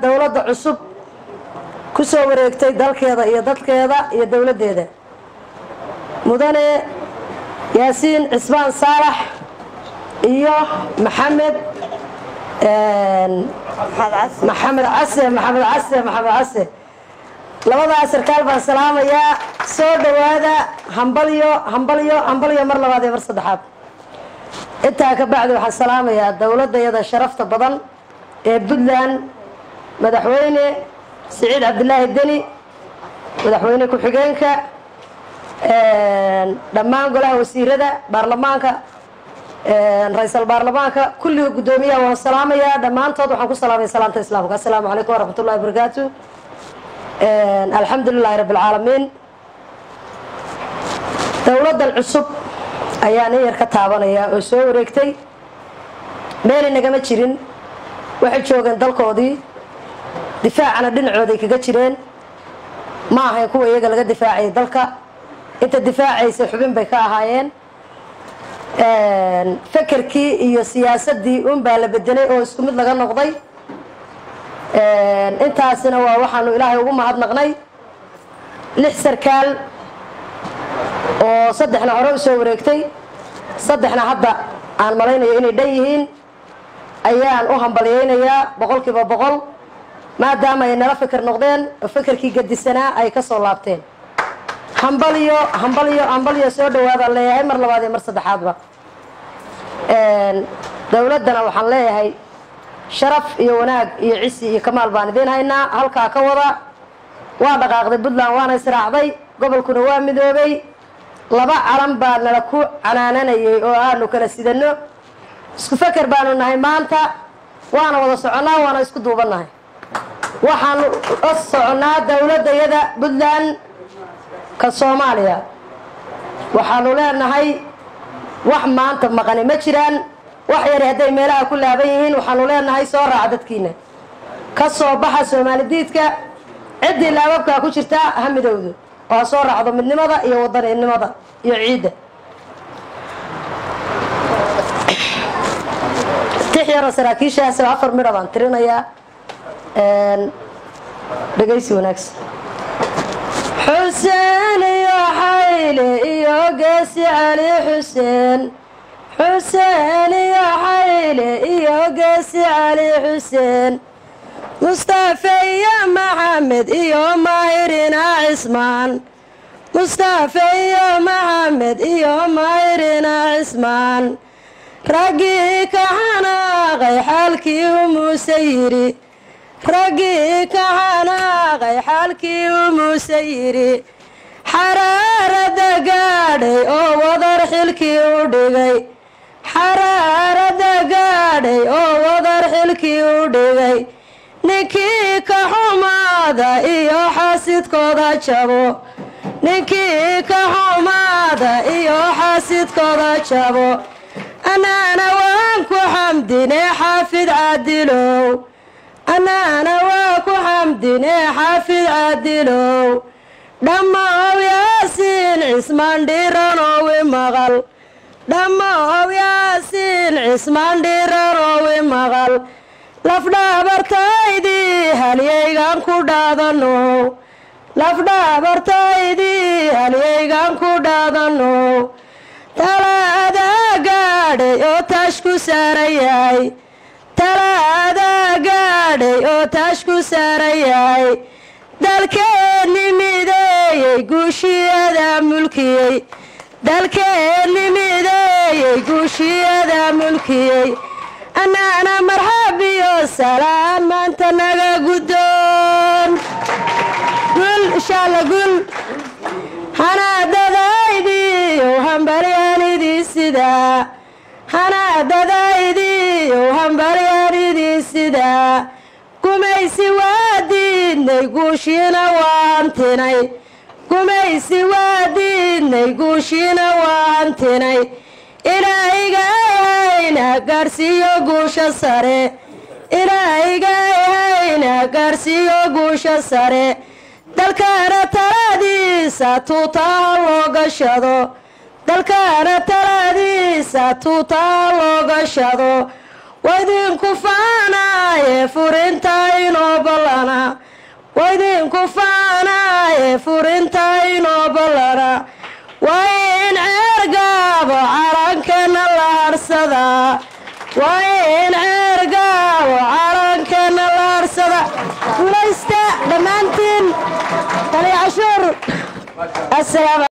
dowladda cusub ku soo wareegtay dalkeeda iyo dadkeeda iyo dowladdeeda mudane yaasiin cismaan saalax iyo maxamed maxamed case maxamed case maxamed case labadaas sarkaal baan salaamayaa soo dhowaada hambalyo hambalyo hambalyo mar labaad iyo mar saddexaad intaa ka bacdi waxaan salaamayaa dowladayada sharafta badan ee puntland madaxweyne siciid cabdilaahi deni madaxweyne ku-xigeenka dhammaan golaha wasiirada baarlamaanka ra-iisal baarlamaanka kulliga guddoomiyaha waan salaamayaa dhammaantood waxaan ku salaamaya salaanta islaamka assalaamu calaykum waraxmat ullahi wabarakaatu alxamdu lilahi rabbi alcaalamiin dowladdan cusub ayaan in yar ka taabanayaa oo soo wareegtay meel inagama jirin waxay joogeen dalkoodii difaacana dhinacooday kaga jireen ma ahayn kuwa iyaga laga difaacayay dalka inta difaacaysa xubin bay ka ahaayeen fekerkii iyo siyaasadii unbaa la bedelay oo isku mid laga noqday intaasina waa waxaanu ilaahay ugu mahadnaqnay lix sarkaal oo saddexna hore u soo wareegtay saddexna hadda aan malaynayo inay dhan yihiin ayaan u hambalyaynayaa boqolkiiba boqol maadaama ay nala fikir noqdeen oo fekerkii gadisanaa ay ka soo laabteen hambalyo hambalyo hambalyo soo dhawaadaan leeyahay mar labaad iyo mar saddexaadba dowladdana waxaan leeyahay sharaf iyo wanaag iyo cisi iyo kamaal baan idiin haynaa halkaa ka wada waa dhaqaaqday puntland waana israacday gobolkuna waa midoobay laba calan baa nala ku canaananayay oo aanu kala sidano isku feker baanu nahay maanta waana wada soconnaa waana isku duubannahay waxaanu la soconnaa dowladdayada puntland ka soomaaliya waxaanu leenahay wax maanta maqani ma jiraan wax yari hadday meelaha ku laaban yihiin waxaanu leenahay soo raaca dadkiina ka soo baxa soomaali diidka ciddii laababkaa ku jirtaa ha midowdo oo ha soo raacdo midnimada iyo wadaninimada iyo ciidda tix yaro saraakiishaas afar midha baan tirinayaa dhegaysi wanaagsan xuseen iyo xayle iyo geesi cali xuseen xuseen iyo xayle iyo geesi cali xuseen mustafe iyo maxamed iyo maahirina cismaan mustafe iyo maxamed iyo maahirina cismaan raggii ka xanaaqay xaalkii u muuse yidhi raggii ka xanaaqay xaalkii u muuse yidhi xaraarada gaadhay oo wadar xilkii u dhigay xaraarada gaadhay oo wadar xilkii u dhigay ninkii ka xumaada iyo xaasidkooda jabo ninkii ka xumaada iyo xaasidkooda jabo annaana waan ku xamdine xaafid caadilow annaana waa ku xamdine xaafid caadilow dhammaow yaasiin cismaan dhiiranoowi maqal dhammaow yaasiin cismaan dhiiranoowi maqal lafdhaabartaydii halyaygan ku dhaadanow lafdhaabartaydii halyaygan ku dhaadanow talaadaa gaadhay oo taash ku saaran yahay talaadaa gaadhay oo taash ku saaran yahay dalkeenni mideeyey guushiyadaa mulkiyey dalkeenni mideeyey guushiyadaa mulkiyey annaana marxab iyo salaan maanta naga guddoon gul insha alla gul hanaadadaydiiyow hambalyaanidii sidaa hanaadadaydiiyow hambalyaanidii sidaa gumaysi waa diidnay guushiina waa hantinay gumaysi waa diidnay guushiina waa hantinay ilaahigayhayna gaarsiiyo guusha sare ilaahigayhayna gaarsiiyo guusha sare dalkaana taladiisa tuutaha loo gashado dalkaana taladiisa tuutaha loo gashado waydinku faanaaye furinta inoo bal waa idinku faanaaye furintaynoo ballana waa in ceergaabo calankana la harsadaa waa in ceergaabo calankana la harsada guulaysta dhammaantiin tali cashuur